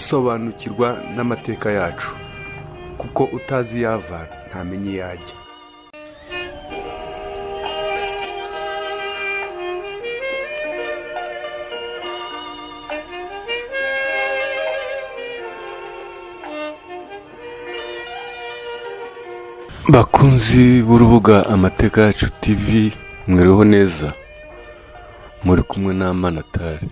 sobanukirwa n'amateka yacu kuko utazi iyo ava ntamenya iyo ajya bakunzi b'urubuga amateka yacu tv mwiriho neza muri kumwe n'amanatari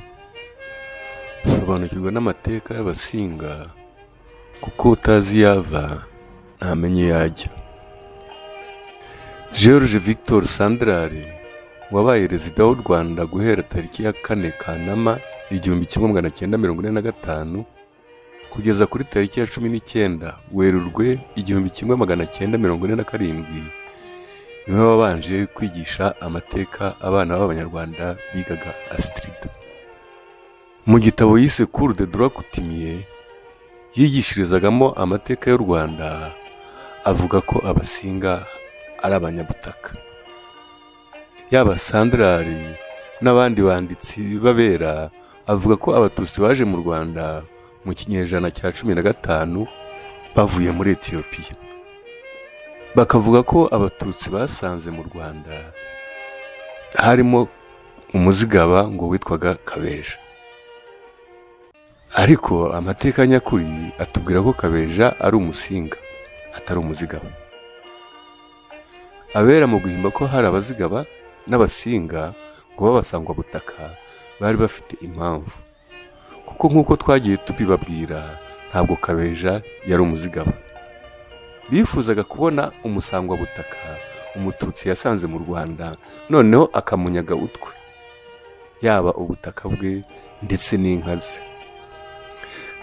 sobanukirwa n'amateka y'abasinga kuko utazi iyo ava ntamenye iyo ajya george victor sandrari wabaye perezida w'u rwanda guhera tariki ya kane kanama igihumbi kimwe magana cyenda mirongo ine na gatanu kugeza kuri tariki ya cumi n'icyenda werurwe igihumbi kimwe magana cyenda mirongo ine na karindwi niwe wabanje kwigisha amateka abana b'abanyarwanda bigaga asitirida mu gitabo yise kuru de durakutimiye yigishirizagamo amateka y'u rwanda avuga ko abasinga ari abanyabutaka yaba sandarari n'abandi banditsi b'abera avuga ko abatutsi baje mu rwanda mu kinyejana cya cumi na gatanu bavuye muri etiyopiya bakavuga ko abatutsi basanze mu rwanda harimo umuzigaba ngo witwaga kabeja ariko amateka nyakuri atubwira ko kabeja ari umusinga atari umuzigaba abera mu guhimba ko hari abazigaba n'abasinga ngo babasangwa butaka bari bafite impamvu kuko nk'uko twagiye tubibabwira ntabwo kabeja yari umuzigaba bifuzaga kubona umusangwabutaka umututsi yasanze mu rwanda noneho akamunyaga utwe yaba ubutaka bwe ndetse n'inka ze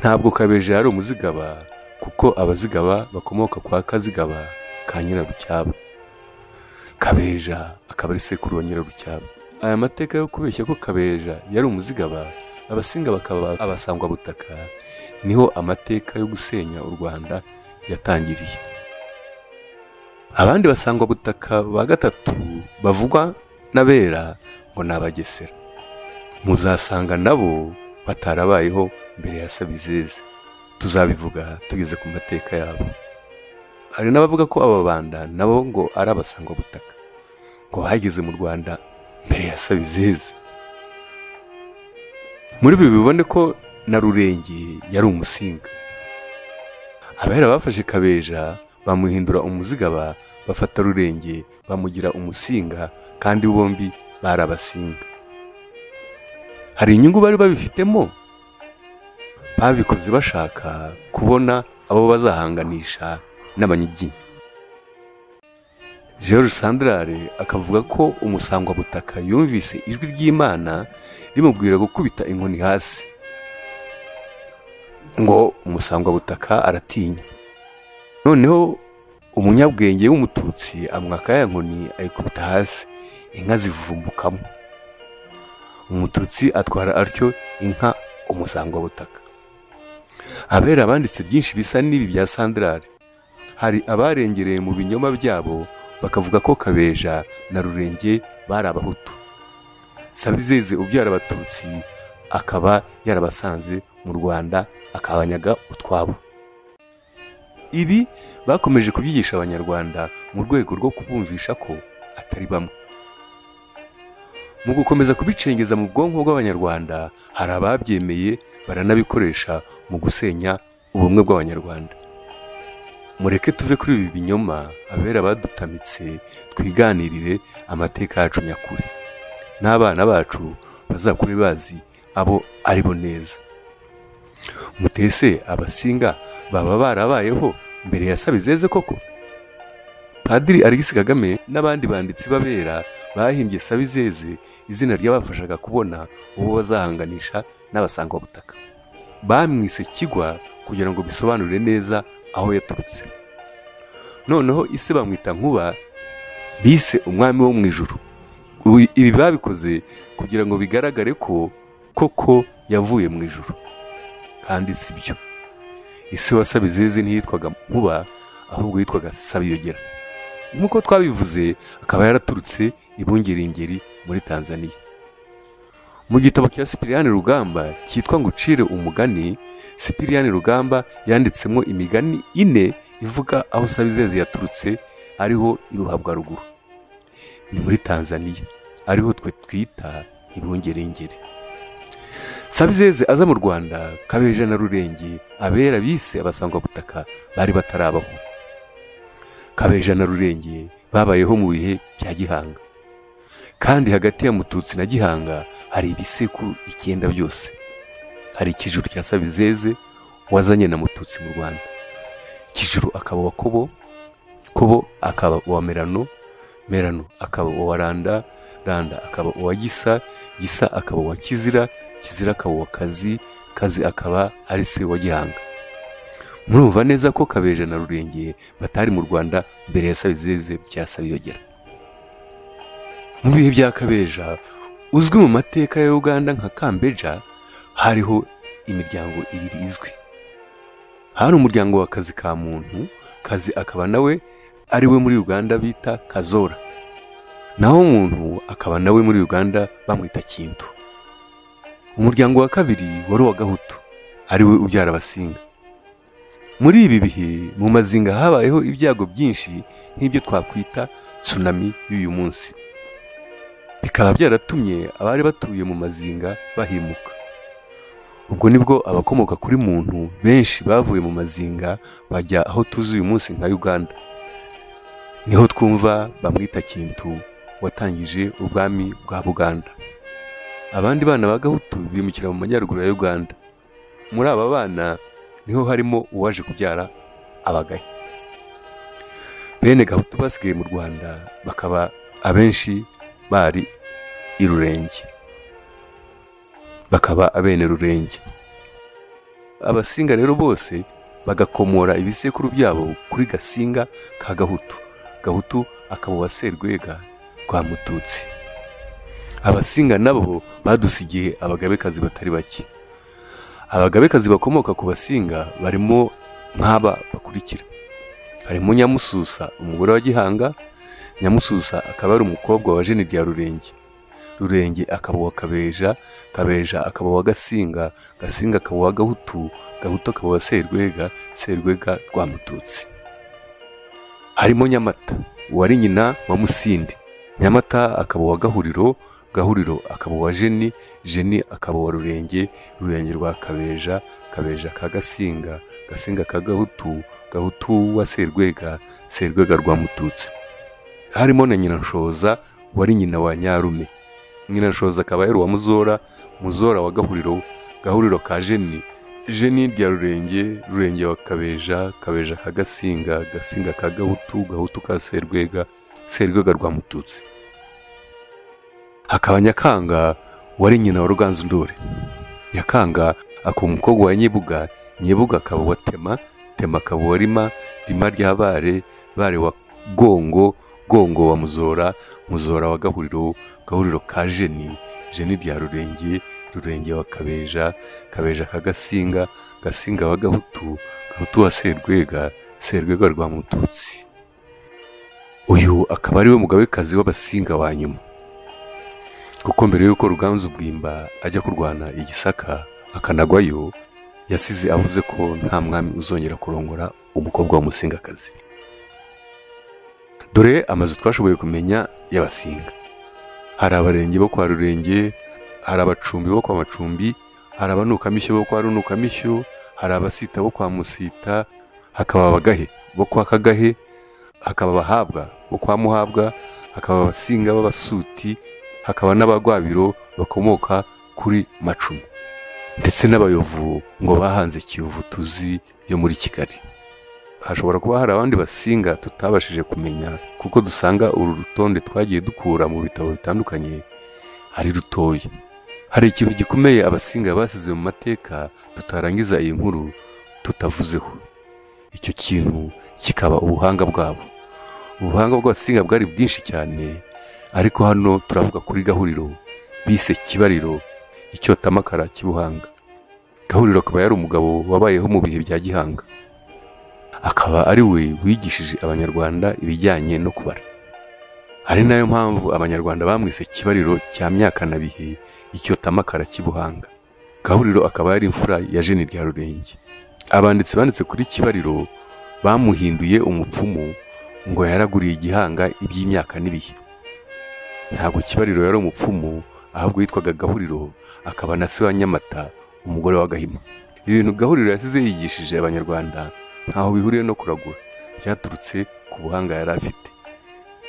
ntabwo kabeja yari umuzigaba kuko abazigaba bakomoka kwa kazigaba ka nyirarucyaba kabeja akaba ari sekuru wa nyirarucyaba aya mateka yo kubeshya ko kabeja yari umuzigaba abasinga bakaba abasangwabutaka niho amateka yo gusenya u rwanda yatangiriye abandi basangwabutaka ba gatatu bavugwa n'abera ngo ni abagesera muzasanga nabo batarabayeho mbere ya sabizeze tuzabivuga tugeze ku mateka yabo hari n'abavuga ko aba banda nabo ngo ari abasangwabutaka ngo bageze mu rwanda mbere ya sabizeze muri ibi bibone ko na rurenge yari umusinga abahera bafashe kabeja bamuhindura umuzigaba bafata rurenge bamugira umusinga kandi bombi bari abasinga hari inyungu bari babifitemo babikoze bashaka kubona abo bazahanganisha n'abanyiginya george sandarare akavuga ko umusangwabutaka yumvise ijwi ry'imana rimubwira gukubita inkoni hasi ngo umusangwabutaka aratinya noneho umunyabwenge w'umututsi amwaka ya nkoni ayikubita hasi inka zivumbukamo umututsi atwara atyo inka umusangwabutaka abera abanditse byinshi bisa n'ibi bya sandarare hari abarengereye mu binyoma byabo bakavuga ko kabeja na rurenge bari abahutu sabizeze ubyara abatutsi akaba yarabasanze mu rwanda akabanyaga utwabo ibi bakomeje kubyigisha abanyarwanda mu rwego rwo kubumvisha ko atari bamwe mu gukomeza kubicengeza mu bwonko bw'abanyarwanda hari ababyemeye baranabikoresha mu gusenya ubumwe bw'abanyarwanda mureke tuve kuri ibi binyoma abera badutamitse twiganirire amateka yacu nyakuri n'abana bacu bazakure bazi abo ari bo neza mutese abasinga baba barabayeho mbere ya sabizeze koko padiri alegisi kagame n'abandi banditsi b'abera bahimbye sabizeze izina ryabafashaga kubona uwo bazahanganisha n'abasangwabutaka bamwise kigwa kugira ngo bisobanure neza aho yaturutse noneho ise bamwita nkuba bise umwami wo mu ijoro ibi babikoze kugira ngo bigaragare ko koko yavuye mu ijoro kandi si byo ise wasabizeze ntiyitwaga nkuba ahubwo yitwaga sabiyogera nk'uko twabivuze akaba yaraturutse ibungeringeri muri tanzania mu gitabo cya sipiriyani rugamba cyitwa ngo ucire umugani sipiriyani rugamba yanditsemo imigani ine ivuga aho sabizeze yaturutse ariho iruhabwa ruguru ni muri tanzania ariho twe twita ibungerengeri sabizeze aza mu rwanda kabeja na rurenge abera bise abasangwabutaka bari batarabaho kabeja na rurenge babayeho mu bihe bya gihanga kandi hagati ya mututsi na gihanga hari ibisekuru icyenda byose hari ikijuru cya sabizeze wazanye na mututsi mu rwanda kijuru akaba uwa kobo kobo akaba uwa merano merano akaba uwa randa randa akaba uwa gisa gisa akaba uwa kizira kizira akaba uwa kazi kazi akaba ari se wa gihanga murumva neza ko kabeje na rurengeye batari mu rwanda mbere ya sabizeze bya sabiyogera mu bihe bya kabeja uzwi mu mateka ya uganda nka kambeja hariho imiryango ibiri izwi hari umuryango wa kazi ka muntu kazi akaba nawe ari we muri uganda bita kazora naho muntu akaba nawe muri uganda bamwita kintu umuryango wa kabiri wari uwa gahutu ari we ubyara abasinga muri ibi bihe mu mazinga habayeho ibyago byinshi nk'ibyo twakwita tsunami y'uyu munsi bikaba byaratumye abari batuye mu mazinga bahimuka ubwo nibwo abakomoka kuri muntu benshi bavuye mu mazinga bajya aho tuzi uyu munsi nka uganda niho twumva bamwita kintu watangije ubwami bwa buganda abandi bana ba gahutu bimukira mu majyaruguru ya uganda muri aba bana niho harimo uwaje kubyara abagaye bene gahutu basigaye mu rwanda bakaba abenshi bari i rurenge bakaba abene rurenge abasinga rero bose bagakomora ibisekuru byabo kuri gasinga ka gahutu gahutu akaba uwa serwega rwa mututsi abasinga nabo badusigiye abagabekazi batari bake abagabekazi bakomoka ku basinga barimo nk'aba bakurikira harimo nyamususa umugore wa gihanga nyamususa akaba ari umukobwa wa jeni rya rurenge rurenge akaba uwa kabeja kabeja akaba uwa gasinga gasinga akaba uwa gahutu gahutu akaba uwa serwega serwega rwa mututsi harimo nyamata uwari nyina wa musindi nyamata akaba uwa gahuriro gahuriro akaba uwa jeni jeni akaba uwa rurenge rurenge rwa kabeja kabeja ka gasinga gasinga ka gahutu gahutu wa serwega serwega rwa mututsi harimo na nyiranshoza wari nyina wa nyarume nyiranshoza akaba yari uwa muzora muzora wa gahuriro gahuriro ka jeni jeni rya rurenge rurenge wa kabeja kabeja ka gasinga gasinga ka gahutu gahutu ka serwega serwega rwa mututsi hakaba nyakanga wari nyina wa ruganzu ndore nyakanga akaba umukobwa wa nyebuga nyebuga akaba wa tema tema akaba wa rima rima ry'abare bare wa gongo gongo wa muzora muzora wa gahuriro gahuriro ka jeni jeni rya rurenge rurenge wa kabeja kabeja ka gasinga gasinga wa gahutu gahutu wa serwega serwega rwa mututsi uyu akaba ari we mugabekazi w'abasinga wa nyuma kuko mbere y'uko ruganzu bwimba ajya kurwana igisaka akanagwayo yasize avuze ko nta mwami uzongera kurongora umukobwa w'umusingakazi dore amazu twashoboye kumenya y'abasinga hari abarenge bo kwa rurenge hari abacumbi bo kwa macumbi hari abanukamishyo bo kwa runukamishyo hari abasita bo kwa musita hakaba abagahe bo kwa kagahe hakaba abahabwa bo kwa muhabwa hakaba abasinga b'abasuti hakaba n'abagwabiro bakomoka kuri macumu ndetse n'abayovu ngo bahanze kiyovu tuzi yo muri kigali hashobora kuba hari abandi basinga tutabashije kumenya kuko dusanga uru rutonde twagiye dukura mu bitabo bitandukanye ari rutoya hari ikintu gikomeye abasinga basize mu mateka tutarangiza iyi nkuru tutavuzeho icyo kintu kikaba ubuhanga bwabo ubuhanga bw'abasinga bwari bwinshi cyane ariko hano turavuga kuri gahuriro bise kibariro icyotamakara cy'ubuhanga gahuriro akaba yari umugabo wabayeho mu bihe bya gihanga akaba ari we wigishije abanyarwanda ibijyanye no kubara ari nayo mpamvu abanyarwanda bamwise kibariro cya myakanabihe icyotamakara cy'ibuhanga gahuriro akaba yari imfura ya jeni rya rurenge abanditsi banditse kuri kibariro bamuhinduye umupfumu ngo yaraguriye igihanga iby'imyaka n'ibihe ntabwo kibariro yari umupfumu ahubwo yitwaga gahuriro akaba na se wa nyamata umugore wa gahima ibintu gahuriro yasize yigishije abanyarwanda ntaho bihuriye no kuragura byaturutse ku buhanga yari afite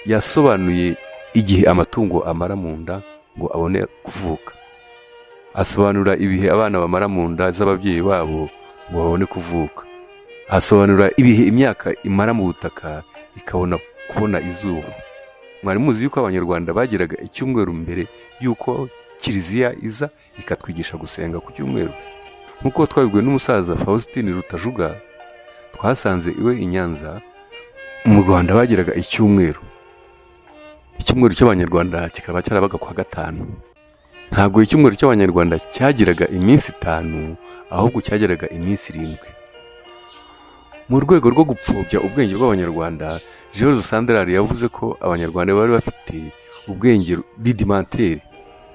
yasobanuye igihe amatungo amara mu nda ngo abone kuvuka asobanura ibihe abana bamara mu nda z'ababyeyi babo ngo babone kuvuka asobanura ibihe imyaka imara mu butaka ikabona kubona izuba mwari muzi yuko abanyarwanda bageraga icyumweru mbere yuko kiliziya iza ikatwigisha gusenga ku cyumweru nk'uko twabibwiwe n'umusaza faustin rutajuga twasanze iwe i nyanza mu rwanda bageraga icyumweru icyumweru cy'abanyarwanda kikaba cyarabaga kwa gatanu ntabwo icyumweru cy'abanyarwanda cyagiraga iminsi itanu ahubwo cyageraga iminsi irindwi mu rwego rwo gupfobya ubwenge bw'abanyarwanda george sandari yavuze ko abanyarwanda bari bafite ubwenge ridimantere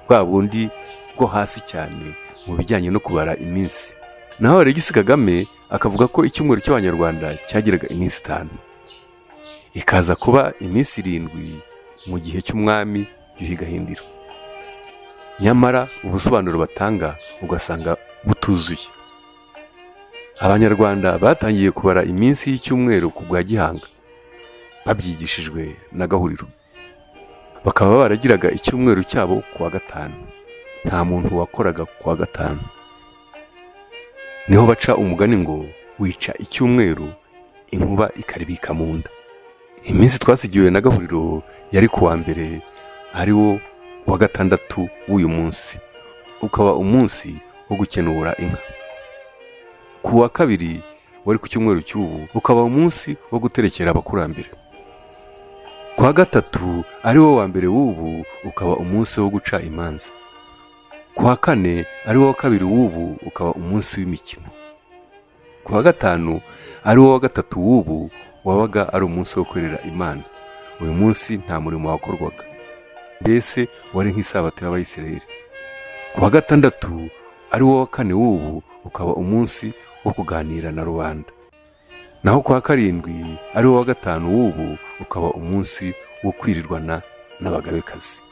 bwa bundi bwo hasi cyane mu bijyanye no kubara iminsi naho alegisi kagame akavuga ko icyumweru cy'abanyarwanda cyagiraga iminsi itanu ikaza kuba iminsi irindwi mu gihe cy'umwami yuhi gahindiro nyamara ubusobanuro batanga ugasanga butuzuye abanyarwanda batangiye kubara iminsi y'icyumweru ku bwa gihanga babyigishijwe na gahuriro bakaba baragiraga icyumweru cyabo ku wa gatanu nta muntu wakoraga ku wa gatanu niho baca umugani ngo wica icyumweru inkuba ikaribika mu nda iminsi twasigiwe na gahuriro yari ku wa mbere ari wo wa gatandatu w'uyu munsi ukaba umunsi wo gukenura inka ku wa kabiri wari ku cyumweru cy'ubu ukaba umunsi wo guterekera abakurambere ku wa gatatu ari wo wa mbere w'ubu ukaba umunsi wo guca imanza ku wa kane ari wo wa kabiri w'ubu ukaba umunsi w'imikino ku wa gatanu ari wo wa gatatu w'ubu wabaga ari umunsi wo kwerera imana uyu munsi nta murimo wakorwaga mbese wari nk'isabato y'abayisiraheli ku wa gatandatu ari wo wa kane w'ubu ukaba umunsi wo kuganira na rubanda naho kwa karindwi ari wo wa gatanu w'ubu ukaba umunsi wo kwirirwana n'abagabekazi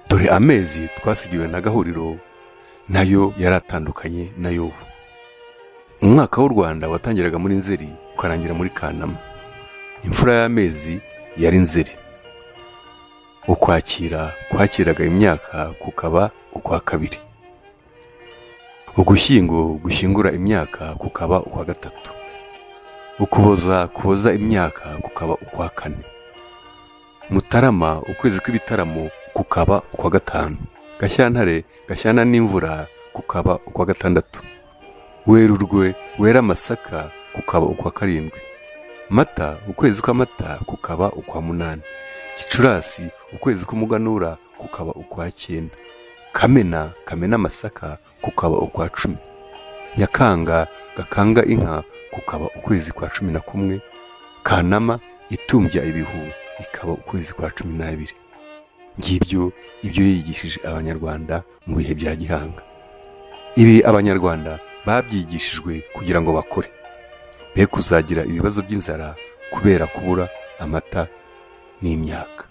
dore amezi twasigiwe na gahuriro nayo yari atandukanye nayo ubu umwaka w'u rwanda watangiraga muri nzeri ukarangira muri kanama imfura y'amezi yari nzeri ukwakira kwakiraga imyaka kukaba ukwa kabiri ugushyingo gushyingura imyaka kukaba ukwa gatatu ukuboza kuboza imyaka kukaba ukwa kane mutarama ukwezi kw'ibitaramo kukaba ukwa gatanu gashyantare gashyana n'imvura kukaba ukwa gatandatu werurwe wera amasaka kukaba ukwa karindwi mata ukwezi kw'amata kukaba ukwa munani gicurasi ukwezi k'umuganura kukaba ukwa cyenda kamena kamena amasaka kukaba ukwa cumi nyakanga gakanga inka kukaba ukwezi kwa cumi na kumwe kanama itumbya ibihu ikaba ukwezi kwa cumi n'abiri ngibyo ibyo yigishije abanyarwanda mu bihe bya gihanga ibi abanyarwanda babyigishijwe kugira ngo bakore be kuzagira ibibazo by'inzara kubera kubura amata n'imyaka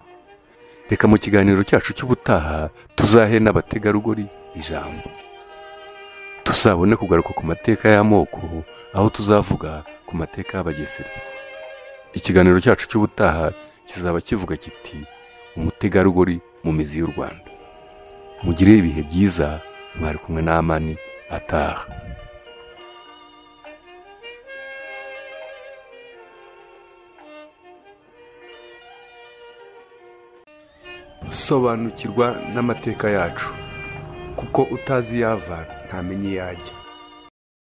reka mu kiganiro cyacu cy'ubutaha tuzahe n'abategarugori ijambo tuzabone kugaruka ku mateka y'amoko aho tuzavuga ku mateka y'abagesera ikiganiro cyacu cy'ubutaha kizaba kivuga kiti umutegarugori mu mizi y'u rwanda mugire ibihe byiza mwari kumwe n'amani ataha sobanukirwa n'amateka yacu kuko utazi yava ntamenye iyo ajya